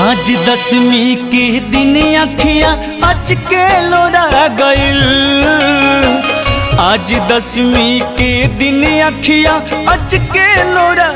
आज दसवीं के दिन अखियां अच के लोरा गइल आज दसवीं के दिन अखियां अच के लोरा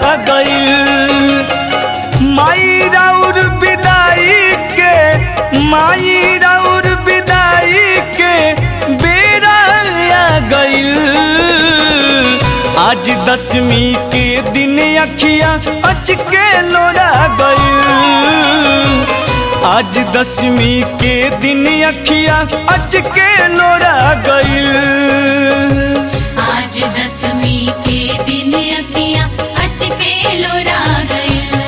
गइल माई राउर विदाई के माई राउर विदाई के बेरा आ गइल आज दसवीं के दिन अखियां अच के लोरा गइल आज दसवीं के दिन अखियां अच के लोरा गइल आज दसवीं के दिन अखियां अचके लोरा गए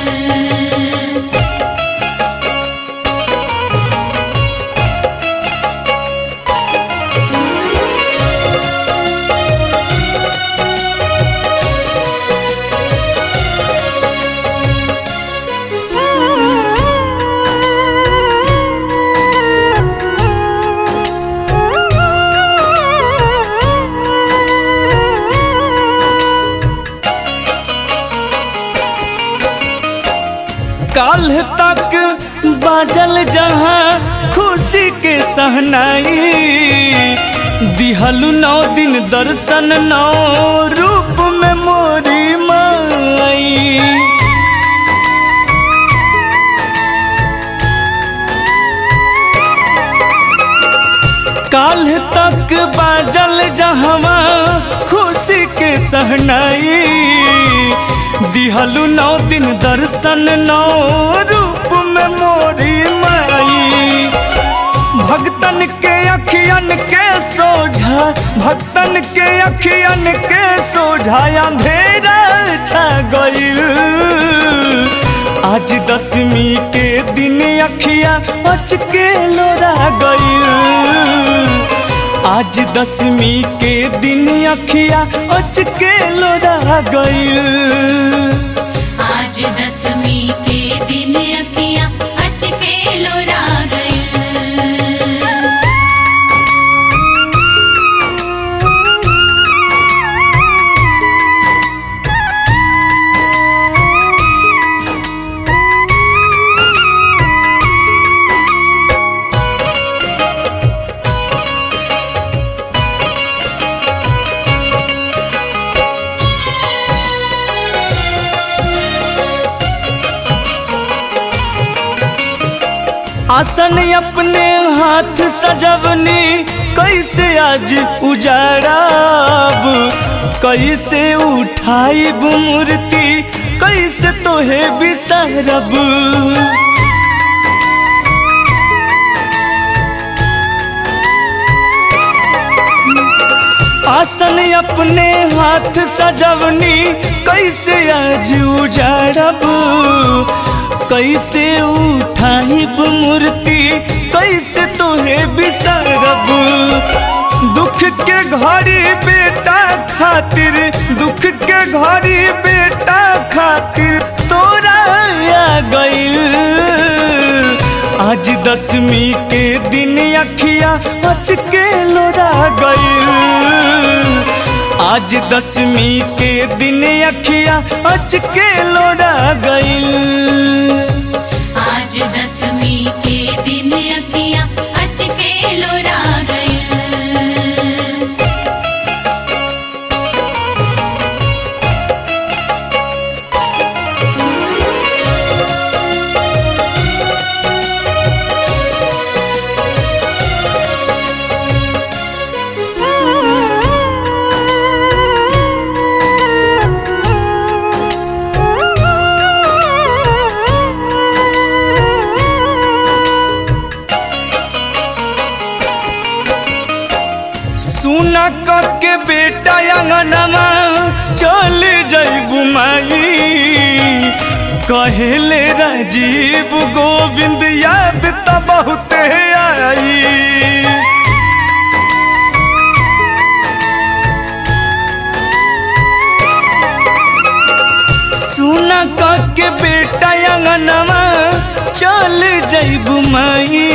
काल तक बाजल जहाँ खुशी के सहनाई दिहलु नौ दिन दर्शन नौ रूप में मोरी माई काल तक बाजल जहवा खुशी के सहनाई दिहलु नौ दिन दर्शन नौ रूप में मोरी माई भक्तन के अखियन के सोझा भक्तन के अखियन के सोझा अंधेरा छा गइल आज दसवीं के दिन अखिया अच के लोरा गइल आज दसवीं के दिन अखिया अच के लोरा गइल आज दसवीं के दिन अखियां अचके लोरा गए आसन अपने हाथ सजवनी कैसे आज उजाड़ब कैसे उठाइब मूर्ति कैसे तोहे बिसरब आसन अपने हाथ सजवनी कैसे आज उजाड़ब कैसे उठाइब मूर्ति कैसे तोहे बिसरब दुख के घड़ी बेटा खातिर दुख के घड़ी बेटा खातिर तोरा आ गइल आज दसवीं के दिन अखिया अच के लोरा गइल आज दसवीं के दिन अखिया अच के लोरा गइल आज दसवीं के दिन अखियां अचके लोरा गए सुना के बेटा अंगनमा चल जैबू माई कहेले राजीव गोविंद याद त बहुते आई सुना के बेटा अंगनमा चल जैबू माई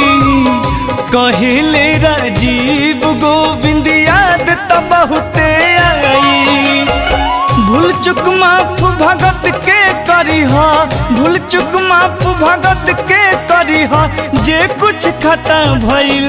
कहिले राजीव गोविंद याद त बहुते आई भूल चुक माफ भगत के कर करी हा भूल चुक माफ भगत के करी हा जे कुछ खता भइल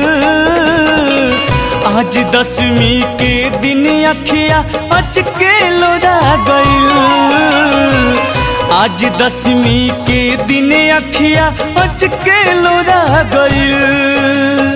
आज दसवीं के दिन अखिया अचके लोरा गइल आज दसवीं के दिन अखिया अचके लोरा गइल